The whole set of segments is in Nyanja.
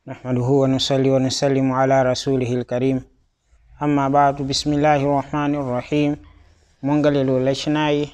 نحمده ونصلي ونسلم على رسوله الكريم أما بعد بسم الله الرحمن الرحيم mungalelo lachinayi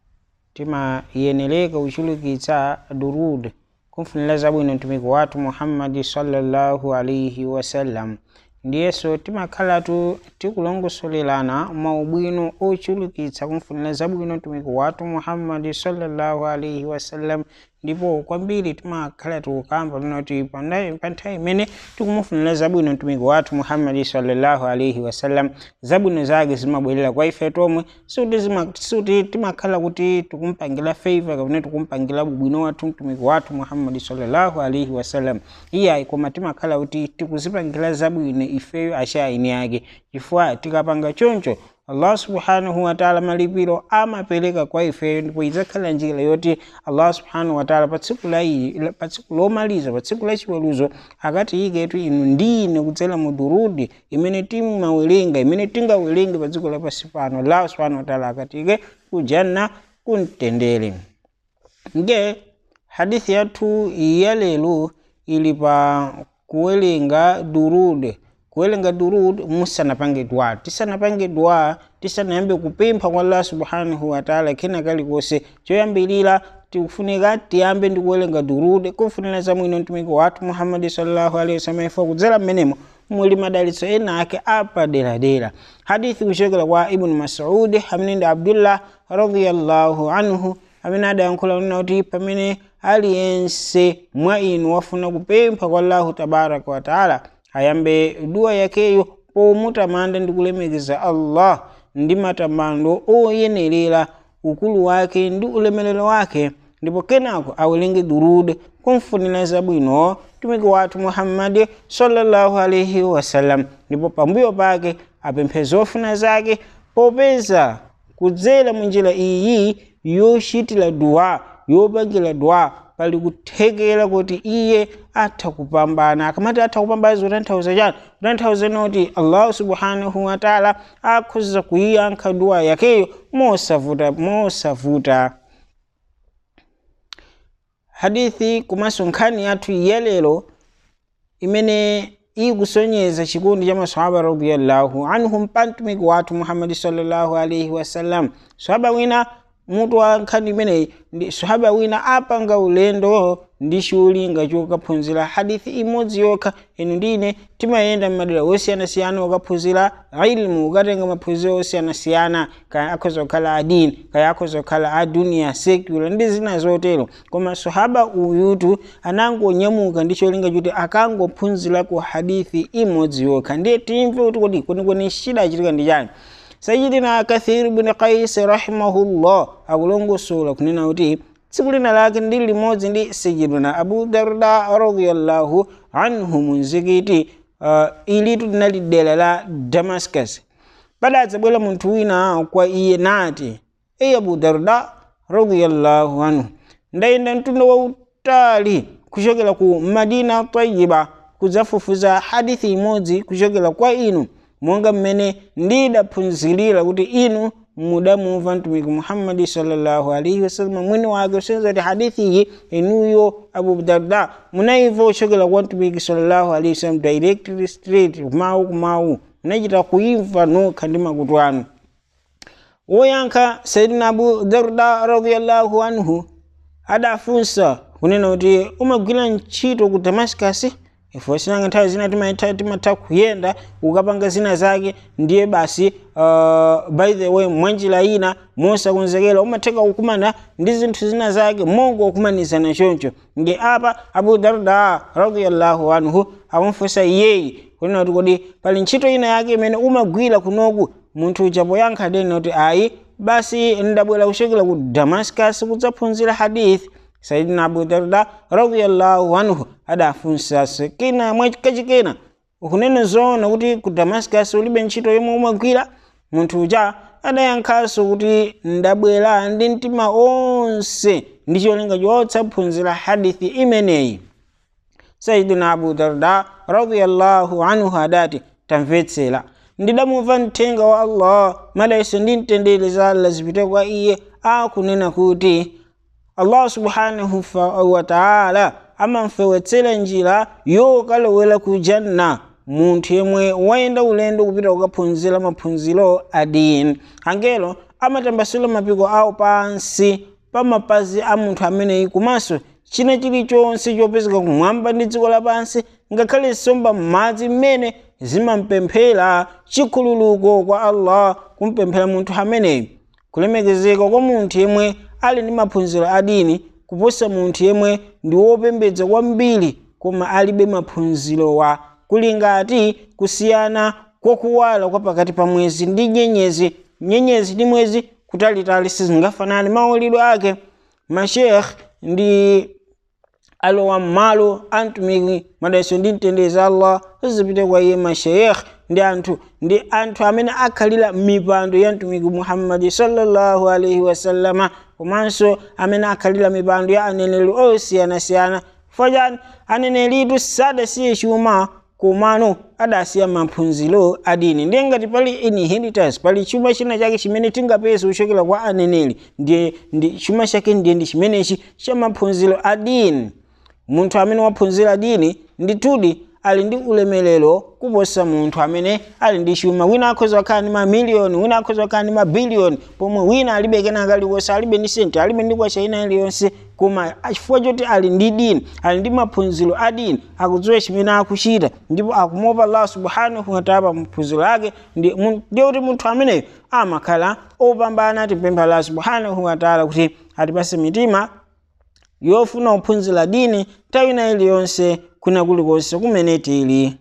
timayeneleka uchulukitsa durud kumfunira zabwino mtumiki wathu muhammadi sallallahu alaihi wasallam ndiyeso timakhalatu tikulongosolelana maubwino ochulukitsa kumfunira zabwino mtumiki wathu muhammadi sallallahu alaihi wasallam ndipo kwambiri timakhala tikukamba linoti pa nthawi imene tikumufunira zabwino mtumiki wathu muhammadi sallallahu alaihi wasallam zabwino zake zimabwerera kwa ife tomwe suti zima- suti timakhala kuti tikumpangira favor kapena tikumpangira ubwino wathu mtumiki wathu muhammadi sallallahu alaihi wasallam iyayi koma timakhala kuti tikuzipangira zabwino ifeyo achaini ake chifukwa tikapanga choncho allah subhanahu wataala malipiro amapereka kwa ifeyo ndipo idzakhala njira yoti allah subhanahu wataala pa tsiku la iyi pa tsiku lomaliza pa tsiku la chiweruzo akatiyiketu inu ndine kudzera mu durudi imene timawerenga imene tingawerenge pa dziko lapansi pano allah subhanahu wataala akatiyike kujanna kumtendere nge hadithi yathu ya lero ili pa kuwerenga durud kuwerenga durud musanapange dua tisanapange dua tisanayambe kupempha kwa allah subhanahu wataala kena kalikonse choyambirira tikufunika tiyambe ndi kuwerenga durud kufunira zabwino mtumiki wathu muhammadi sallallahu alaihi wasallam ifa kudzera mmenemo muli madalitso ena ake apaderadera hadithi kuchokera kwa ibnu masudi amene ndi abdullah radiyallahu anhu amene adayankhula nena kuti pamene aliyense mwa inu wafuna kupempha kwa allahu tabaraka wataala ayambe dua yakeyo pomutamanda ndi kulemekeza allah ndi matamando oyenerera ukulu wake ndi ulemerero wake ndipo kenako awerenge durud kumfunira zabwino mtumiki wathu muhammadi sallallahu alaihi wasallam ndipo pambuyo pake apemphe zofuna zake popeza kudzera munjira iyi yochitira dua yopangira dua pali kuthekera kuti iye atha kupambana akamati atha kupambana zotanthauza chani kutanthauza noti allahu subhanahu wataala akhoza kuyiyankha dua yakeyo mosavuta mosavuta hadithi komanso nkhani yathu yalero imene ikusonyeza chikondi cha masahaba radiyallahu anhum pa mtumiki wathu muhammadi sallallahu alaihi wasallam sahaba wina mutu wa nkhani imeneyi ndi sahaba wina apanga ulendo ndi cholinga chokaphunzira hadithi imodzi yokha inu ndine timayenda m'madera osiyanasiyana okaphunzira ilmu ukatenga maphunziro osiyanasiyana kaya akhoza kukhala adini kaya akhoza kukhala a duniya secular ndi zina zotero koma sahaba uyutu anangonyamuka ndi cholinga choti akangophunzirako hadithi imodzi yokha ndiye timve kuti kodi kwenikweni chidachitika ndi chani sayidina kathir bin qais rahimahullah akulongosola kunena kuti tsiku lina lake ndi limodzi ndi sayidina abu darda radiyallahu anhu mumzikiti uh, ilitu linali dera la damascus padadzabwera munthu wina kwa iye nati eyi abu darda radiyallahu anhu ndayenda mtunda wautali kuchokera ku madina tayiba kudzafufuza hadithi imodzi kuchokera kwa inu monga mmene ndidaphunzirira kuti inu mudamumva mtumiki muhammadi sallallahu alaihi wasallam mwini wake usenza kuti hadithi iyi inuyo abu darda munayimva kuchokera kwa mtumiki sallallahu alaihi wasallam directly straight kumawu kumawu munachita kuimva nokha ndi makutu anu woyankha sayidina abu darda radiyallahu anhu adafunsa kunena kuti umagwira ntchito ku damascus ifo sinanga nthawi zina timatha timatha kuyenda ukapanga zina zake ndiye basi uh, by the way mwanjira ina mosakonzekera umatheka kukumana ndi zinthu zina zake mongo kukumanizana choncho nge apa abu darda radiyallahu anhu akumfunsa iyeyi kunena kuti kodi pali ntchito ina yake imene umagwira kunoku munthu uja poyankha dena kuti ayi basi ndabwera kuchokera ku damascus kudzaphunzira hadithi sayidina abu darda radiyallahu anhu adafunsa kena mwakachikena ukunena zoona kuti ku damascus ulibe ntchito yomwe umagwira munthu uja adayankhanso kuti ndabwera ndi mtima onse ndi cholinga chotsaphunzira hadithi imeneyi sayidina abu darda radiyallahu anhu adati tamvetsera ndidamumva mthenga wa allah madaiso ndi mtendere za allah zipite kwa iye akunena kuti allah subhanahu wa ta'ala amamfewetsera njira yokalowera ku janna munthu yemwe wayenda ulendo kupita kukaphunzira maphunziro a dini angelo amatambasula mapiko awo pansi pa mapazi a munthu ameneyi komanso china chilichonse chopezeka kumwamba ndi dziko lapansi ngakhale nsomba m'madzi mmene zimampemphera chikhululuko kwa allah kumpemphera munthu ameneyi kulemekezeka kwa munthu yemwe ali ndi maphunziro a dini kuposa munthu yemwe ndi wopembedza kwambiri koma alibe maphunzirowa kuli ngati kusiyana kwakuwala kwa pakati pa mwezi ndi nyenyezi nyenyezi ndi mwezi kutalitali sizingafanane maulidwe ake mashekh ndi alowa mmalo antumiki madalitso ndi mtendere za allah zipite kwa iye mashayikh ndi anthu ndi anthu amene akhalira mipando ya mtumiki muhammadi sallallahu alaihi wasallama komanso amene akhalira mipando ya aneneri osiyanasiyana fojani aneneritu sadasiye chuma komano adasiya maphunziro adini ndiye ngati pali inheritance pali chuma china chake chimene tingapeze kuchokera kwa aneneri ndiye ndi chuma chake ndiye ndi chimenechi cha maphunziro adini munthu amene waphunzira dini ndithudi ali ndi ulemerero kuposa munthu amene ali ndi chuma wina akhoza kukhala ndi mamiliyoni wina akhoza kukhala ndi mabiliyoni pomwe wina alibe kena kaliwonse alibe ndi senti alibe ndi kwacha ina iliyonse koma chifukwa choti ali ndi dini ali ndi maphunziro a dini akudziwa chimene akuchita ndipo akumopa allah subhanahu wataala pa maphunziro ake ndiye kuti munthu ameneyo amakhala opambana tipempha allah subhanahu wataala kuti atipase mitima yofuna kuphunzira dini nthawi ina iliyonse kuna kulikonse kumene tili